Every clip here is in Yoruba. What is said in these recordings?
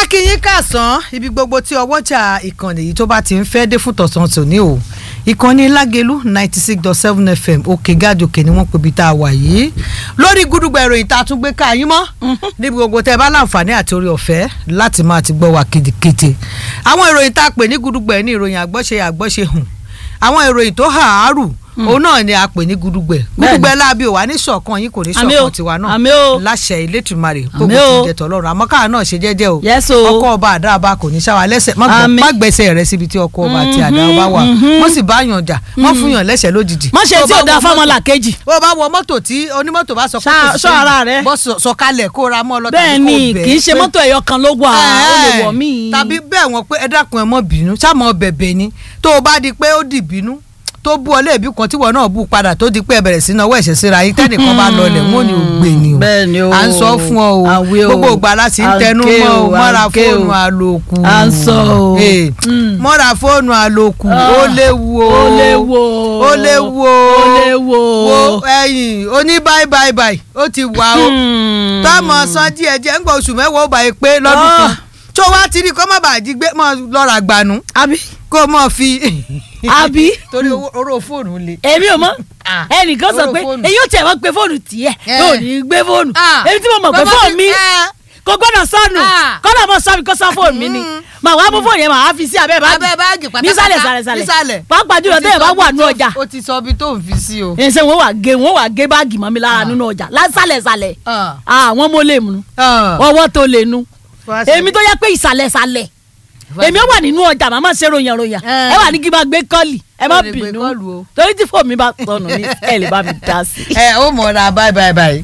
akínyín kàsán ibi gbogbo tí ọwọ́jà ìkànnì yìí tó bá ti ń fẹ́ dé fún tọ̀sán tòní o ìkànnì lágelu ninety six dot seven fm òkè gàdòkè ni wọ́n pe ibi tá a wà yìí lórí gúdúgbà ìròyìn tá a tún gbé ká yín mọ́ níbi gbogbo tẹ́ ẹ bá láǹfààní àti orí ọ̀fẹ́ láti máa ti gbọ́ wa kìtìkìtì àwọn ìròyìn tá a pè ní gúdúgbà ẹ̀ ní ìròyìn àgbọ́ṣe àgbọ́ṣe hùn àwọn ìròyìn tó hàárù òun náà ni a pè ní gudugbẹ gudugbẹ láabi ò wá ní ṣọ̀kan yín kò ní Àmín o, ṣọ̀kan tiwa náà àmín o. láṣẹ Elédùmarè Àmín gbogbo o. ti jẹ tọlọ́run àmọ́ káà náà ṣe jẹ́jẹ́ o Yes o. ọkọ ọba àdáàbá kò ní ṣáwa lẹ́sẹ̀ má gbọ́- Àmín. má gbẹ́sẹ̀ rẹ síbi tí ọkọ ọba àti àdáàbá wà wọ́n sì bá yàn jà wọ́n fún yàn lẹ́sẹ̀ lójijì. má ṣe Tó tí bá ò dáa wọ fáwọn mọ́tò- làkejì. bó o bá wọ mọ́tò tí onímọ́tò bá sọ pé Ṣá- kò sí ṣọ́ sẹ́yìn, ara rẹ. bọ́ sọ- sọ̀kalẹ̀ kó ra mọ́ ọ lọ bẹ́ẹ̀ tàbí kó ni bẹ̀ kì í ẹ́ ṣe pé- mọ́tò ẹ̀yọ kan ló wà ó lè wọ̀ mí. tàbí bẹ́ẹ̀ wọ́n pé ẹ dákun ẹ mọ́ bínú sáàmọ́ bẹ̀bẹ̀ ni tó o bá di pé ó di bínú tó bú ọ léèbí kan tí wọn náà bú padà tó di pé ẹ bẹ̀rẹ̀ sí náà wọ́ ẹ̀ṣẹ̀ síra yín tẹ́nìkan bá lọlẹ̀ wọn ò ní o gbé ni o Bẹ́ẹ̀ ni o. à ń sọ fún ọ o Àwẹ̀ o. gbogbo ìgbà la sì ń À ń tẹnu ké mọ́ o o, à ń mọ́ra ké o. fóònù àlòkù À ń sọ o. Eh, Mm. mọ́ra fóònù àlòkù Ah. ó léwu o Ó léwu o. ó léwu o Ó léwu o. wo ẹ̀yìn oní báyìí báyìí báyìí ó ti wà o Hmm. tọmọ san díẹ̀ díẹ̀ ń gbọ́ oṣù mẹ́wàá ó bá yẹ pé lọ́dún Ah. kan tó wá ti rí kó má bàa jí gbé mọ́ lọ́ra gbanú àbí kó mọ́ fi. àbí torí owó- oró fóònù le. èmi ò mọ̀ Ah. ẹnìkan sọ Oró pé fóònù. èyí ò tiẹ̀ wọ́n pe fóònù tiẹ̀ Eh. yóò ní gbé fóònù Ah. èmi tí mo mọ̀ pé Bàbá fóònù ti- mi eh. kò gbọ́dọ̀ sọnù Ah. kọ́nà mọ̀ sọ mi kó sọ fóònù mi ni Mm. màá wá mú fóònù yẹn màá fi sí abẹ́ báàgì abẹ́ báàgì pátápátá nísàlẹ̀ sàlẹ̀ sàlẹ̀ nísàlẹ̀. pàápàá jùlọ O ti tẹ́yẹ̀ bá sọ wà ibi nú tó- ọjà o ti sọ ibi tó ń fi sí o. ẹsẹ̀ wọn wà gé wọn wà gé báàgì mọ́ mi lára nínú ọjà lásàlẹ̀ sàlẹ̀ Ah. àwọn mo lè mú Ah. ọwọ́ tó lè nu Wá sí- èmi tó yẹ pé ìsàlẹ̀ sàlẹ̀ èmi ó wà nínú ọjà màmá ṣe ròyìn ròyìn Eh. ẹ wà ní kí n máa gbé kọ́ọ̀lì ẹ má Ó lè gbé bínú kọ́ọ̀lù o. torí tí fóònù mi bá sọnù ní ẹ lè bá mi dá sí i. ẹ ó mọ̀ ọ́ra báyìí báyìí báyìí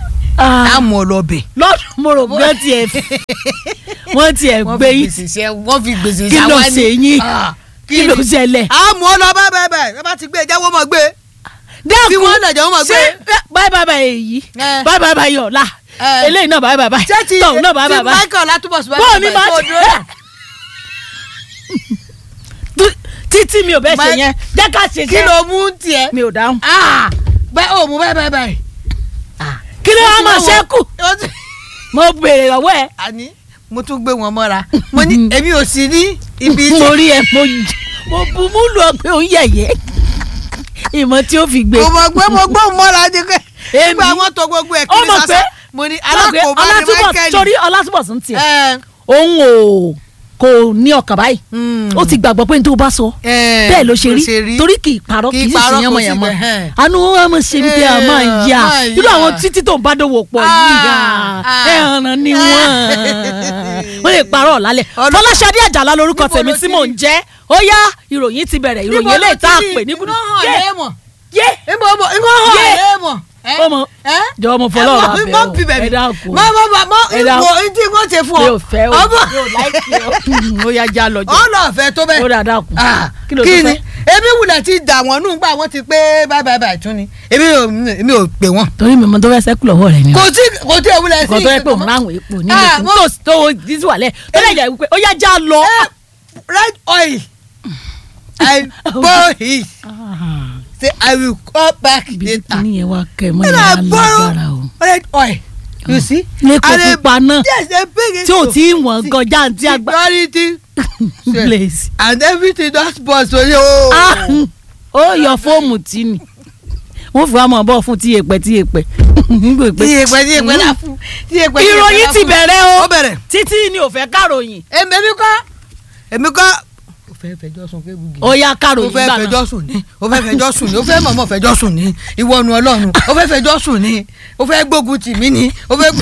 á mú ọ lọ bẹ̀. lọ́dún mo rò pé wọ́n tiẹ̀ wọ́n tiẹ̀ wọ́n gbé fi yín gbèsè ṣe wọ́n fi gbèsè kí ló ṣàwá ní- ṣe yín Ah, kí ló ṣẹlẹ̀. á mú ọ lọ báyìí báyìí báyìí ẹ bá ti gbé ẹ jẹ́wọ́ mọ̀ gbé. dákun Tí wọ́n lẹ̀jẹ̀ wọ́n máa gbé. báyìí báyìí báyìí èyí Eh. báyìí báyìí báyìí ọ̀la Eh. eléyìí náà báyìí báyìí báyìí ṣé ti tọ̀hún náà báyìí ti báyìí báyìí Michael Látúbọ̀sùn bọ́ọ̀ ni máa kó ti dúró dà. Tú- títí mi ò bẹ́ẹ̀ ṣe Mike- yẹn jẹ́ ká ṣe kí jẹ́ ló mú tiẹ̀. mi ò dáhùn Ah, bẹ́ẹ̀ ò mú bẹ́ẹ̀ bẹ́ẹ̀ bẹ́ẹ̀. kí ló wá máa Ó ti ṣẹ́kù ó ti- mo béèrè lọ́wọ́ ẹ̀ àní mo tún gbé wọn mọ́ra mo ní èmi ò sí ní ibi mo rí ẹ mo mo bu mú lu ọgbẹ́ òun yẹ̀yẹ́ ìmọ̀ tí ó fi gbé mo mọ̀ pé mo gbọ́ mọ́ra ni pé Èmi? nígbà wọn tó gbogbo ẹ̀ ó kiri mọ̀ sásá pé mo ní mọ̀ pé alákòóbá ni Ọlátúbọ̀ Michael. torí Ọlátúbọ̀sún tiẹ̀ Ẹ, òun ò kò ní ọkàn báyìí mm. ó ti gbàgbọ́ pé n tó bá sọ Ẹ, bẹ́ẹ̀ ló ṣe rí torí kì í parọ́ Kì kì í í sì parọ́, ṣe kò yánmọ̀ sí yánmọ̀ bẹ́ẹ̀, hẹ́n. àánú wọn mọ̀ ṣe ni pé a máa ń yá máa ń irú yá. àwọn títí tó ń bá dòwò pọ̀ yìí Ah, ah. ẹ̀ ọ̀nà ni wọ́n wọ́n lè parọ́ lálẹ́ Ọlọ́- Fọláṣadé Àjàlá lórúkọ Níbo tèmi ló tí ti mò rí? ń jẹ́ ó yá ìròyìn ti bẹ̀rẹ̀ ìròyìn eléyìí tá a pè ní ibo gudu hàn yé léèmọ̀ yé ibo ibo ibo hàn Yé. léèmọ̀ ẹ ó mọ ẹ jọ̀wọ́ mo fọlọ́ ọ̀rọ̀ ẹ abẹ́ mọ o bí bẹ̀rẹ̀ ẹ dákun mọ mọ mọ mọ Ẹ dákun. ìwọ tí wọ́n ṣe fún mi ọ ò fẹ́ o ọmọ mi ò láìkí o ó yá já lọ jọ ọlọ́ọ̀fẹ́ tó bẹ́ẹ̀ ó dà dákun Ah, kí ló tó kí ni fẹ́ èmi wulẹ̀ ti dà wọ́n nù gbà wọ́n ti pé báyìí báyìí báyìí tún ni èmi ò èmi ò pè wọ́n. torí mi mọ tó fẹ́ sẹ́kù lọ́wọ́ rẹ̀ ni kò tí kò tí èwúlẹ̀ sí nǹkan tó yẹ pé òun ìkankan. ráhùn epo ní Ah, ilé mo- tó tó dísù wà lẹ̀ tó lè jẹ́ wípé ó yá já lọ. Eh, red oil I borrow it say I will call back ibi later kíní yẹn wá kẹ́ mọ́ then yẹn I á borrow lágbára o. red oil you see lẹ́kọ̀ọ́ And I- pupa náà yes they bring it tí ò to tí ì wọ̀n kọjá àti àgbà security place. and everything just burst for you. Ah, ó yọ fóòmù tí ni wọ́n fi wá mọ̀ bọ́ fún tíyẹ̀pẹ̀ tíyẹ̀pẹ̀. tí èpè tí èpè la fún tí èpè tí èpè la ìròyìn ti fún. bẹ̀rẹ̀ ó o bẹ̀rẹ̀ títí ni ò fẹ́ káròyìn èmi èmi kọ́ èmi kọ́ ó fẹ́ fẹjọ́ sùn kébugi ó yá ó káròyìn fẹ́ gbà náà. fẹjọ́ sùn ní ó fẹ́ fẹjọ́ sùn ní ó fẹ́ mọ̀mọ́ fẹjọ́ sùn ní ìwọ́nu ọlọ́run ó fẹ́ fẹjọ́ sùn ní ó fẹ́ gbógun tì mí ní ó fẹ́.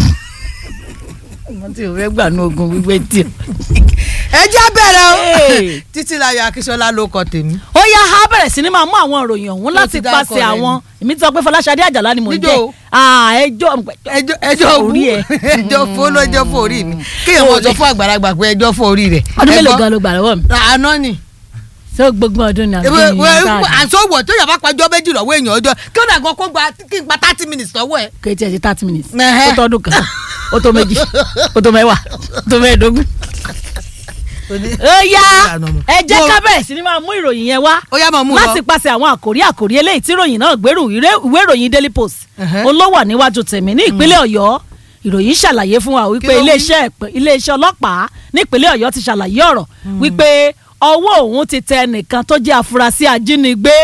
wọ́n ti ò fẹ́ gbà ní ogun gbígbé tí o. ẹ jẹ́ bẹ̀rẹ̀ o Hey. títílayọ̀ akíṣọlá ló kọ tèmi. ó yá á bẹ̀rẹ̀ sí ni máa mú àwọn ìròyìn ọ̀hún Ó láti ti dákọ̀ pàṣẹ rẹ̀ àwọn èmi ti sọ pé Fọláṣadé Àjàlá ni mò ń Níjó jẹ́ o. Ah, ẹjọ́ ẹjọ́ ẹjọ́ bú orí ẹ̀. ẹjọ́ fún lọ́jọ́ fún orí mi kéèyàn mọ̀ sọ fún àgbàlagbà pé ẹjọ́ fún orí rẹ̀. ọdún mélòó Ẹgbọ́n, gan ló gbà lọ́wọ́ mi àná ni ṣé gbogbo ọdún ni àbí ní káàdì àsọwọ̀ tó yàrá pàjọ́ méjì lọ́wọ́ èèyàn ọjọ́ kí ó dàgbọ́ kó gba kí n gba thirty minutes lọ́wọ́ ẹ̀. kéétì ẹ̀ ṣe thirty minutes Ẹhẹ́. ó tọ́dún kan ó tó méjì ó tó mẹ́wàá ó tó mẹ́ẹ̀ẹ́dógún. ó yá ẹ jẹ́ ká bẹ̀rẹ̀ sí ni máa mú ìròyìn yẹn wá ó yá máa mú lọ. láti pàṣẹ àwọn àkòrí àkòrí eléyìí tí ìròyìn náà gbèrú ìré- ìwé ìròyìn Daily Post Ẹhẹ́. olówó níwájú tèmi ní ìpínlẹ̀ Ọ̀yọ́ ìròyìn ṣàlàyé fún wa Kí wípé ló wí? iléeṣẹ́ ìpín- iléeṣẹ́ ọlọ́pàá nípínlẹ̀ ọ̀yọ́ ti ṣàlàyé ọ̀rọ̀ wípé ọwọ́ òun ti tẹ ẹnìkan tó jẹ́ afurasí ajínigbé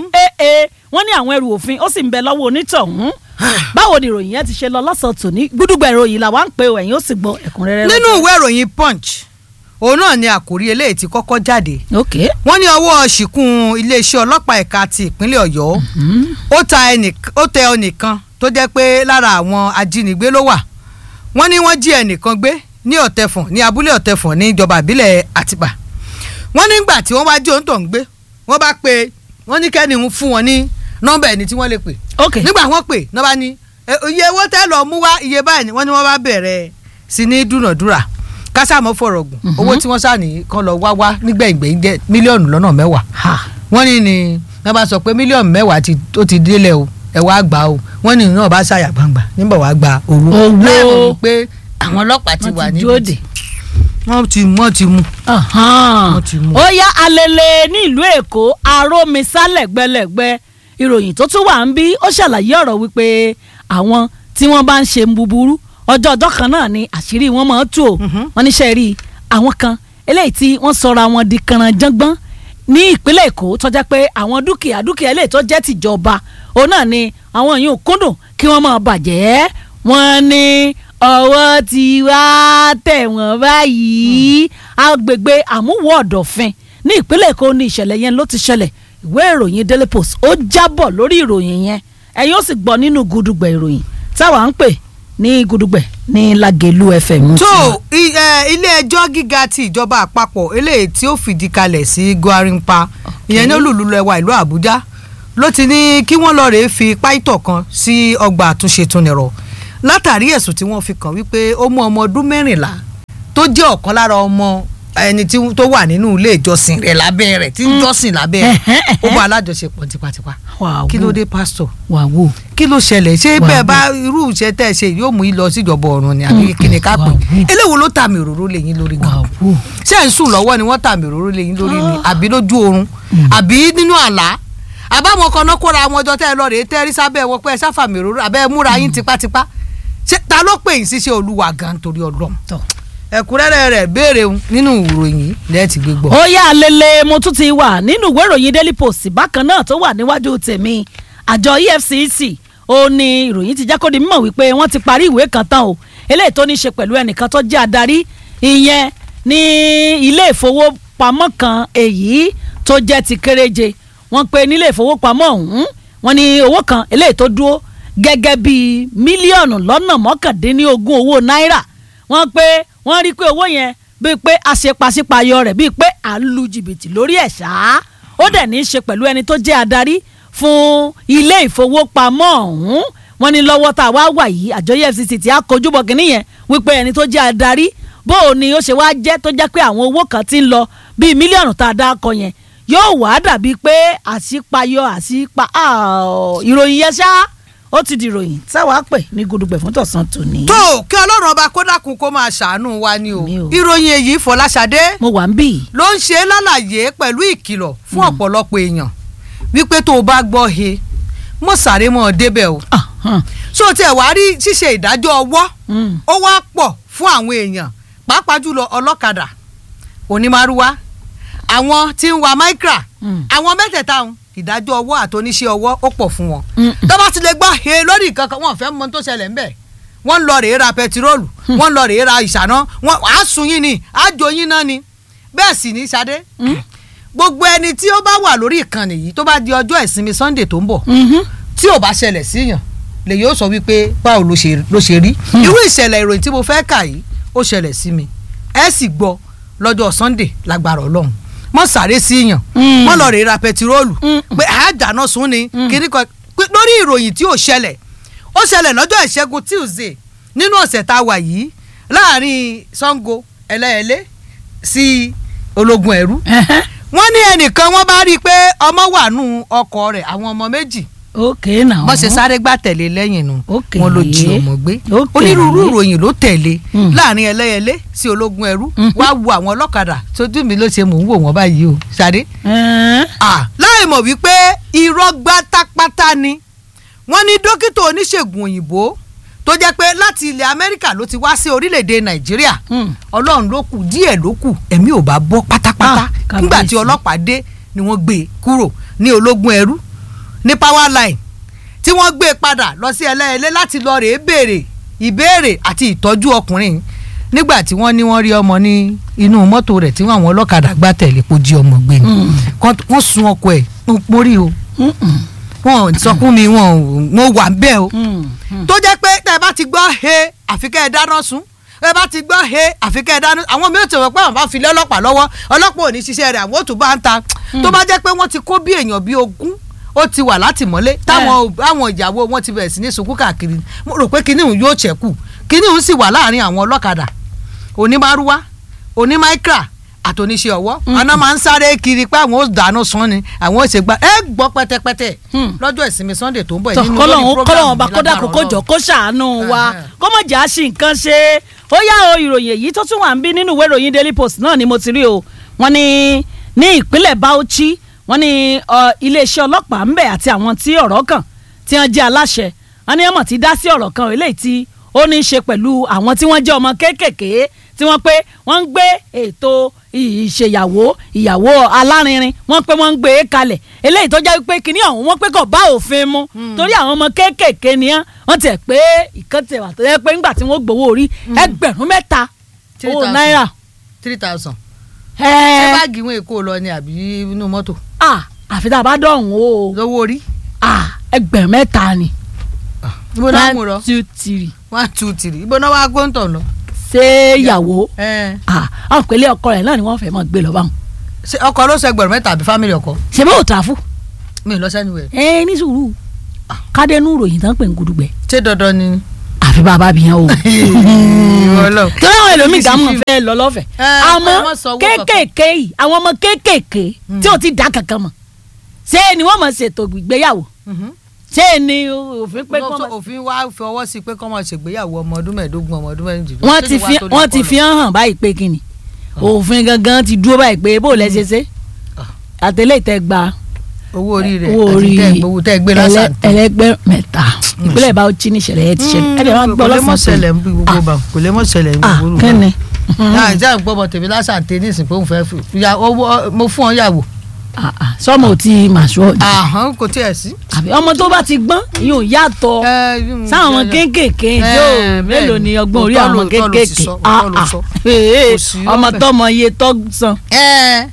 ee wọ́n ní àwọn ẹrù òfin ó sì ń bẹ lọ́wọ́ onítọ̀hún báwo ni ìròyìn yẹn ti ṣe lọ lọ́sàn-án tòní gbúdúgbà ìròyìn làwa ń pè ó ẹ̀yin ó sì gbọ́ ẹ̀kúnrẹ́rẹ́ nínú ìwé ìròyìn punch òun náà ni àkórí eléyìí ti kọ́kọ́ jáde ok wọ́n ní ọwọ́ ṣìkún iléeṣẹ́ ọlọ́pàá ẹ̀ka ti ìpínlẹ̀ ọ̀yọ́ ó ta ẹnìkan ó tẹ ẹnìkan tó jẹ́ pé lára àwọn ajínigbé ló wà wọ́n ní wọ́n jí ẹnìkan gbé ní ọ̀tẹ̀fọ̀n ní abúlé ọ̀tẹ̀fọ̀n ní ìjọba ìbílẹ̀ àtìpà wọ́n nígbà tí wọ́n bá jí òǹtọ̀ ń gbé wọ́n bá pe wọ́n ní kẹ́ni ń fún wọn ní nọ́mbà ẹni tí wọ́n lè pè ok nígbà wọ́n pè náà bá ní "E, iye owó tẹ́ lọ mú wá iye báyìí ni wọ́n ní wọ́n bá bẹ̀rẹ̀ sí ní dúnàdúrà kásámọ́ fọ̀rọ̀ gùn owó tí wọ́n sàní kan lọ wá wá nígbẹ̀yìngbẹ̀yìn jẹ́ mílíọ̀nù lọ́nà mẹ́wàá ha wọ́n ní ni wọ́n bá sọ pé mílíọ̀nù mẹ́wàá ti ó ti délẹ̀ o ẹ wá gbà o wọ́n ní náà bá ṣàyà gbangba níbọ̀ wá gba owó Owó. láìmọ̀ pé àwọn ọlọ́pàá ti wà wọ́n ti níbi dúró dè. wọ́n ti wọ́n ti mú Ahan. Wọ́n ti mú. ó yá alele ní ìlú èkó arómisá lẹ́gbẹ́lẹ́gbẹ́ ìròyìn tó tún wà ń bí ó ṣàlàyé ọ̀rọ̀ wípé àwọn tí wọ́n bá ń ṣe búburú ọjọ́ ọjọ́ kan náà ni àṣírí wọn máa ń tú o wọ́n níṣẹ́ rí àwọn kan eléyìí tí wọ́n sọra wọn di kànrànjọ́gbọ́n ní ìpínlẹ̀ èkó tó jẹ́ pé àwọn dúkìá dúkìá eléyìí tó jẹ́ tìjọba òun náà ni àwọn yìí ò kúndùn kí wọ́n máa bàjẹ́ wọ́n ní ọwọ́ ti wá tẹ̀ wọ́n báyìí agbègbè àmúwò ọ̀dọ̀fin ní ìpínlẹ̀ èkó ní ìṣẹ̀lẹ̀ yẹn ló ti ṣẹlẹ̀ ìwé ìròyìn daily post ó jábọ̀ lórí ìròyìn yẹn ẹ̀yin ó sì gbọ́ nínú gudugbẹ̀ ìròyìn táwa ń pè ní gudugbẹ̀ ní lagelu fm. tó i- ẹ, ilé ẹjọ́ gíga ti ìjọba àpapọ̀ eléyìí tí ó fìdí kalẹ̀ sí gwarinpa ìyẹn ní olùlùlẹ̀wà ìlú àbújá ló ti ní kí wọ́n lọ́ọ́ rèé fi páìtọ̀ kan sí ọgbà àtúnṣe túnirọ̀ látàrí ẹ̀sùn tí wọ́n fi kàn wípé ó mú ọmọ ọdún mẹ́rìnlá tó jẹ́ ọ̀kan lára ọmọ ẹni tí tó wà nínú ilé ìjọsìn rẹ̀ lábẹ́ rẹ̀ tí ń jọ́sìn lábẹ́ rẹ̀ ó bá alájọṣepọ̀ tipátipá wàá kí ló wò dé pásítọ̀ wàá wò. kí ló ṣẹlẹ̀ ṣé Wà bẹ́ẹ̀ á bá irú iṣẹ́ tẹ́ ẹ ṣe yóò mú yín lọ síjọba ọ̀run ni àbí kí ni ká pè wà á wò. eléwo ló tàmì òróró lẹ́yìn lórí gan wàá wò. ṣé ẹ̀ ń sùn lọ́wọ́ ni wọ́n tàmì òróró lẹ́yìn lórí ni àbí lójú oorun àbí nínú àlá àbáwọn kan náà kóra àwọn ọjọ́ tẹ́ ẹ lọ rèé tẹ́ ẹ rí sábẹ́ wọn pé ẹ sáfàmì òróró àbẹ́ ẹ múra yín tipátipá ṣé ta ló pè yín síṣẹ́ olúwa gan torí ọlọ́run tọ́. ẹ̀kúnrẹ́rẹ́ rẹ̀ béèrè nínú ìròyìn lẹ́ẹ̀tì gbégbọ́. ó yá lele mo tún ti wà nínú ìwé ìròyìn daily post bákan náà tó wà níwájú tèmi àjọ efcc ó ní ìròyìn ti jákòdì mímọ̀ wípé wọ́n ti parí ìwé kan tán o eléyìí tó ní í ṣe pẹ̀lú ẹnìkan tó jẹ́ adarí ìyẹn ní ilé ìfowópamọ́ kan èyí tó jẹ́ ti kéréje wọ́n pe nílé ìfowópamọ́ ọ̀hún wọ́n ní owó kan eléyìí tó dúró gẹ́gẹ́ bíi mílíọ̀nù lọ́nà mọ́kàndínlógún owó náírà wọ́n pé wọ́n rí i pé owó yẹn bíi pé àṣepàṣípàyọ rẹ̀ bíi pé à ń lu jìbìtì lórí ẹ̀ ṣá ó dẹ̀ ní í ṣe pẹ̀lú ẹni tó jẹ́ adarí fún ilé ìfowópamọ́ ọ̀hún wọ́n ní lọ́wọ́ tá a wá wà yìí àjọ efcc ti á kojú bọ̀ kínní yẹn wípé ẹni tó jẹ́ adarí bó o ní ó ṣe wá jẹ́ tó jẹ́ pé àwọn owó kan ti ń lọ bíi mílíọ̀nù tá a dá kọ yẹn yóò wá dàbí pé àṣípayọ àṣípa ah, ìròyìn yẹn ṣá ó ti di ìròyìn táwa pè ní gudugbẹ̀ fún tọ̀sán tòní. tó kí ọlọ́run ọba kó dákun kó máa ṣàánú wa ni o Mi o. ìròyìn èyí fọláṣadé mo wà ń bì í. ló ń ṣe lálàyé pẹ̀lú ìkìlọ̀ fún ọ̀pọ̀lọpọ̀ èèyàn wípé tó o bá gbọ́ he mọ̀ sáré mọ́ ọ débẹ̀ o Ah, hàn. so tiẹ̀ wá rí ṣíṣe ìdájọ́ ọwọ́ Mm. ó wá pọ̀ fún àwọn èèyàn pàápàá jùlọ ọlọ́kadà onímàrúwá àwọn tí ń wa micra Mm. àwọn mẹ́tẹ̀ẹ̀ta ọ̀hún ìdájọ́ ọwọ́ àtòníṣe ọwọ́ ó pọ̀ fún wọn Mm. tó bá ti lè gbọ́ he lórí nǹkan kan wọn ò fẹ́ mọ ohun tó ṣẹlẹ̀ ńbẹ̀ wọ́n ń lọ rèé ra pẹtiróòlù wọ́n ń lọ rèé ra ìṣáná wọ́n á sun yín ni á jó yín náà ni bẹ́ẹ̀ sì ní Ṣadé gbogbo ẹni tí ó bá wà lórí ìkànnì yìí tó bá di ọjọ́ ìsinmi Sunday tó ń bọ̀ Mhm. tí ò bá ṣẹlẹ̀ síyàn lè yóò sọ wípé báwo ló ṣe ló ṣe rí irú ìṣẹ̀lẹ̀ ìròyìn tí mo fẹ́ kà yìí ó ṣẹlẹ̀ sí mi ẹ sì gbọ́ lọ́jọ́ Sunday lágbára Ọlọ́run mọ́ sáré síyàn Mm. mọ́ lọ rèé ra pẹtiróòlù Mm. pé àádáná sún ni kiri kan pé lórí ìròyìn tí ò ṣẹlẹ̀ ó ṣẹlẹ̀ lọ́jọ́ ìṣẹ́gun Tuesday nínú ọ̀sẹ̀ tá a wà yìí láàrin Sango ẹlẹ́ẹ̀lẹ́ sí ológun ẹ̀rú Ẹhẹ́. wọ́n ní ẹnìkan wọ́n bá rí i pé ọmọ wà nù ọkọ̀ rẹ̀ àwọn ọmọ méjì ok náà. bọ́n ṣe sáré gbà tẹ̀lé lẹ́yìn nu Ok. wọn ló jí ọmọ gbé Ok. onírúurú ìròyìn ló tẹ̀lé Mm. láàrin ẹlẹ́yẹlé sí ológun ẹrú Mhm. wá wo àwọn ọlọ́kadà tójú mi ló ṣe mò ń wò wọ́n báyìí o ṣadé. Ẹn. Ah, láì mọ̀ wípé irọ́ gbátápátá ni wọ́n ní dókítà oníṣègùn òyìnbó tó jẹ́ pé láti ilẹ̀ amẹ́ríkà ló ti wá sí orílẹ̀-èdè nàìjíríà Hmm. ọlọ́run ló kù díẹ̀ ló kù ẹ̀mí ò bá bọ́ pátápátá Ah, nígbà tí kábíyèsí. ọlọ́pàá dé ni wọ́n gbé e kúrò ní ológun ẹrú ní power line tí wọ́n gbé e padà lọ sí ẹlẹ́ẹ̀lẹ́ láti lọ rèé béèrè ìbéèrè àti ìtọ́jú ọkùnrin nígbà tí wọ́n ní wọ́n rí ọmọ ní inú mọ́tò rẹ̀ tí àwọn ọlọ́kadà gbá tẹ̀lé kó jí ọmọ gbé ni Mm. Kọ́- wọ́n sun ọkọ ẹ̀ mo rí o Mm-mm. wọn ò sọ fún mi wọn ò mo wà bẹ́ẹ̀ o Mm. Mm. tó jẹ́ pé tẹ́ ẹ bá ti gbọ́ he àfi kẹ́ ẹ dáná sun ẹ bá ti gbọ́ he àfi kẹ́ ẹ dáná àwọn mi ò tẹ̀wọ́ pé àwọn bá fi lé ọlọ́pàá lọ́wọ́ ọlọ́pàá ò ní ṣiṣẹ́ rẹ̀ àwọn ò tún bá ń ta tó bá jẹ́ pé wọ́n ti kó bí èèyàn bíi ogún ó ti wà látìmọ́lé táwọn àwọn ìyàwó wọn ti bẹ̀rẹ̀ sí ní sunkún káàkiri mo rò pé kinní òun yóò ṣẹ́kù kinní òun sì wà láàrin àwọn ọlọ́kadà onímárúwá onímáíkà àtòníṣe ọwọ́ àná máa ń sáré kiri pé àwọn ò dáná sun ni àwọn ò ṣe gba ẹ gbọ́ pẹ́tẹ́pẹ́tẹ́ Hmm. lọ́jọ́ ìsinmi sunday tó ń bọ̀ tọ yìí nínú kọlọ́hún lórí program kọlọ́hún bá mi kódà lágbára kókó jọ Ọlọ́run. kó ṣàánú wa Ẹhẹ́. kó mọ̀ jà sí nǹkan ṣe ó yá o ìròyìn èyí tó tún wà ń bí nínú ìwé ìròyìn daily post náà ni mo ti rí o wọ́n ní ní ìpínlẹ̀ bauchi wọ́n ní ọ, iléeṣẹ́ ọlọ́pàá ńbẹ̀ àti àwọn tí ọ̀rọ̀ kàn tí wọ́n jẹ́ aláṣẹ wọ́n ní ọmọ tí dá sí ọ̀rọ̀ kan eléyìí tí ó ní í ṣe pẹ̀lú àwọn tí wọ́n jẹ́ ọmọ kéékèèké tí wọ́n pé wọ́n ń gbé ètò ìṣèyàwó ìyàwó alárinrin wọ́n pé wọ́n ń gbé e kalẹ̀ eléyìí tó jẹ́ pé kínní ọ̀hún wọ́n pé kò bá òfin mu torí àwọn ọmọ kéékèèké ni wọ́n wọ́n tẹ̀ pé ìkan tẹ̀ wà tó yẹ pé ńgbà tí wọ́n gbowó orí ẹgbẹ̀rún mẹ́ta Three owó thousand. náírà. three thousand. ṣé ẹ̀ẹ́ báàgì wọn èkó lọ ni àbí inú mọ́tò à àfi tá a bá dọ̀hún o lówó orí. à ẹgbẹ̀rún mẹ́ta ni. ibo náà mú lọ one two three one two three ibo náà wá gbóǹtọ̀ lọ. ṣé ìyàwó ẹ à àwọn ìpínlẹ̀ ọkọ rẹ̀ náà ni wọ́n fẹ́ mọ̀ gbé lọ báwọn. ṣe ọkọ ló sọ ẹgbẹ̀rún mẹ́ta àbí fámìlì ọkọ ṣe bó tààfù mi ì lọ sẹ́ni wẹ̀. ẹ ní sùúrù kádẹ́nù ròyìn tán pè ń gudugbẹ ṣé dandan ni. àfi bàbá bìyàn o. Ọlọ́run. torí àwọn ẹlòmíì gàmù fẹ́ lọ lọ́fẹ̀ẹ́ Ẹ, àmọ́ ẹ má sọ owó kankan. kéékèèké yìí àwọn ọmọ kéékèèké tí ò ti dá kankan mọ̀ ṣé ni wọ́n mọ̀ ṣètò ìgbéyàwó Mhm. ṣé ni òfin pé kọ́ Lọ́sọ̀ mọ̀ òfin wa fọwọ́ sí pé kọ́ máa ṣègbéyàwó ọmọ ọdún mẹ́ẹ̀ẹ́dógún ọmọ ọdún mẹ́rìndínlógún. wọ́n Ṣé ti ni wàá fi tó lè wọ́n ti kọ́ fi hàn báyìí pé kí ni òfin gangan ti dúró báyìí pé bó lẹ ṣe ṣe àtẹlẹ́ ìtẹ́ gba lọ? owó orí rẹ̀ owó àti orí tẹ́ gbowó tẹ́ gbé ẹlẹ́- lásán. ẹlẹ́gbẹ́ mẹ́ta ìpínlẹ̀ Bauchi ní ìṣẹ̀lẹ̀ ẹ̀ ti ṣẹlẹ̀ ẹ̀ dẹ̀ máa gbọ́ kò lè mọ̀ lọ́sàn-án ṣẹlẹ̀ ń bí gbogbo bá kò lè mọ̀ ṣẹlẹ̀ ń bí ah gbogbo bá. kẹ́ni náà ìjà ń gbọ́ ọmọ tèmi lásán tẹ ní ìsìn pé òun fẹ́ fi ya owó mo fún ọ yàwó. Ah, ah, sọmọ ò tí ì mà ṣọ́ ọ̀dọ̀ àhán kò tiẹ̀ sí. àbí ọmọ tó bá ti gbọ́n yóò yàtọ̀ sáwọn ọmọ kéékèèké yóò mélòó ni ọgbọ́n orí àwọn ọmọ kéékèèké Ah, ah. Ee, Kò sí ọmọ lọ́fẹ̀ẹ́. tọmọ iye tó san ẹ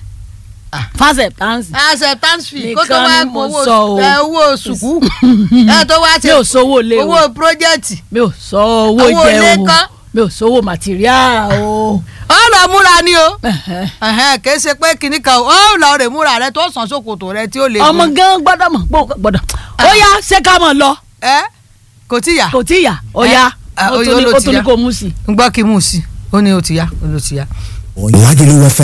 fásẹ̀ táǹsì acceptance fee kó tó Nìkan wá ni mo owó sọ o. ẹ, owó sùkú ẹ tó wá mi ṣe ò sówó lé o owó project mi ò sọ owó Owó jẹ ilé o kọ́. mi ò sówó màtíríà o. ọ lọ múra ni o Ẹ̀hẹ́. ẹhẹn kì í ṣe pé kinní kan o ọ lọ rè múra rẹ tó sàn ṣòkòtò rẹ tí ó lè ọmọ gan gbọ́dọ̀ mọ̀ pé gbọ́dọ̀ ó yá ṣé ká mọ̀ lọ ẹ kò tí yà kò tí ì yá ó yá Eh, ó ó tún ní ló ó ti tún ní yá. kó mú sí i. ń gbọ́ kí mú un sí ó ní ó ti yá ó ló ti yá. Lagelu FM